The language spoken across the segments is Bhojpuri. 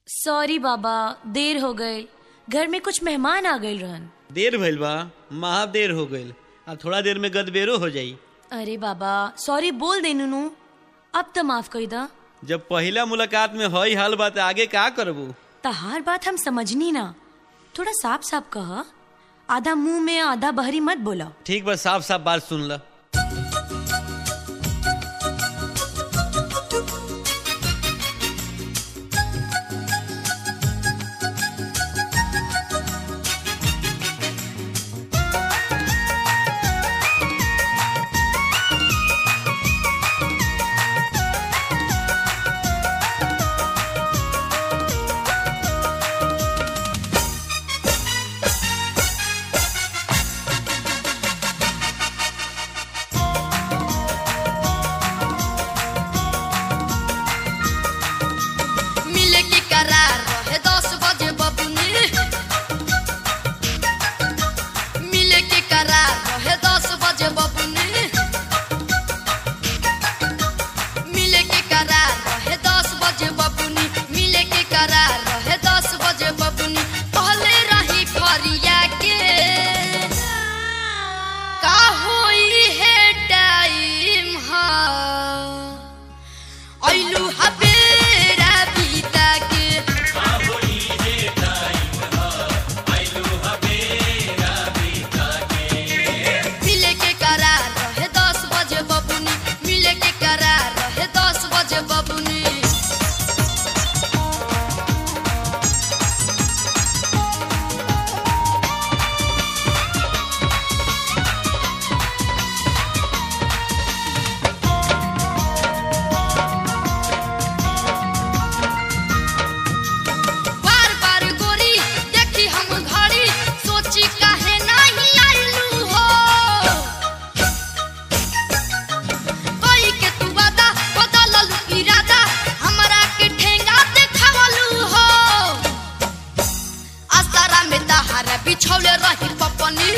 सॉरी बाबा देर हो गए घर में कुछ मेहमान आ गए रहन देर भइल बा महा देर हो गईल आ थोड़ा देर में गदबेरो हो जाई अरे बाबा सॉरी बोल दे नुनू अब तो माफ कर दा जब पहिला मुलाकात में हई हाल बा त आगे का करबू तहार बात हम समझनी ना थोड़ा साफ साफ कह आधा मुंह में आधा बहरी मत बोला ठीक बा साफ साफ बात सुन ल मिले के करार रहे दस बजे बबुनी मिले के करार रहे दस बजे बबुनी मिले के करार रहे दस बजे बबुनी मिले के करार रहे दस बजे बबुनी पहले रही फरिया के का होई है टाइम हा ऐलू हबेरा बीता के मिले के करार रहे दस बजे बबुनी मिले के करार रहे दस बजे बबुनी बार बार गोरी देखी हम घड़ी सोची काहे नहीं आइलू हो कोई के तू वादा बदललू इरादा हमरा के ठेंगा देखावलू हो आसारा में तहारा बिछौले रही पपनी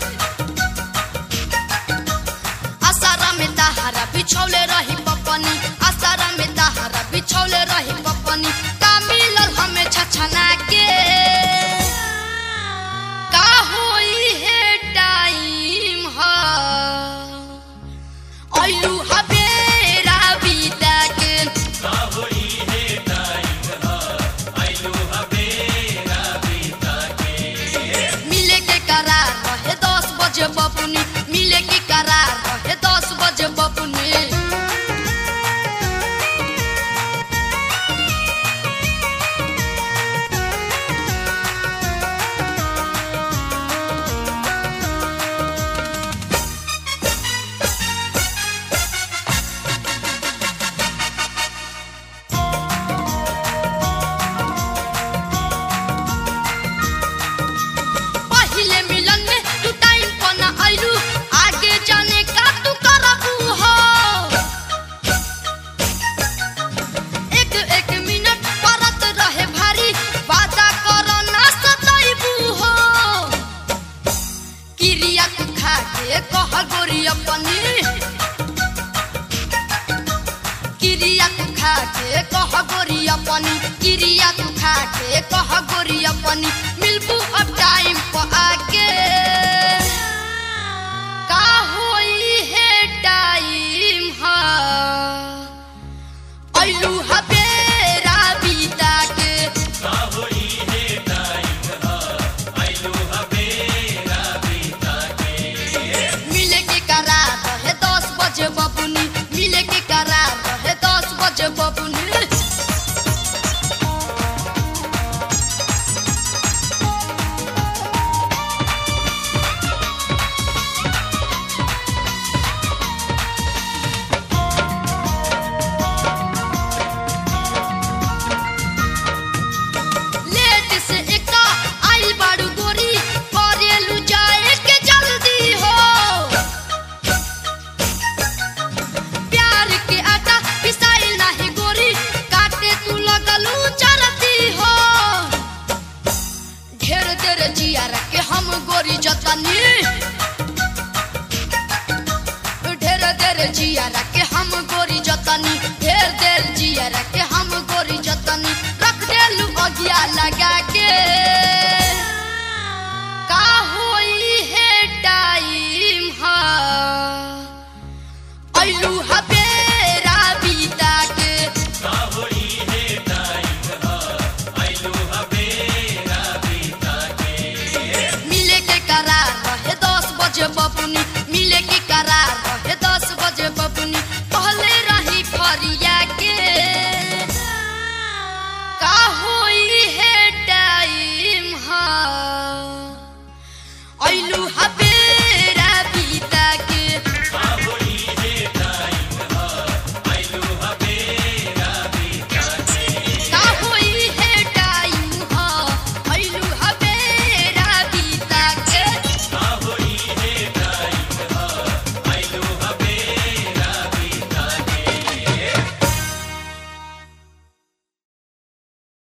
आसारा में तहारा बिछौले रही पपनी आसारा में तहारा बिछौले रही पपनी का मिलल हमें छछना के का होई है टाइम हा ऐलू हबेरा बीता के मिले के करार रहे दस बजे बबुनी मिले के करार रहे दस बजे बबुनी पहिले मिलन में तू टाइम पर ना आइलू आगे जाने का तू करबू हो एक एक मिनट परत रहे भारी वादा करो ना सताइबू हो किरिया तू खा के कह गोरी अपनी किरिया तू खा के कह गोरी अपनी किरिया तू खा के कह गोरी अपनी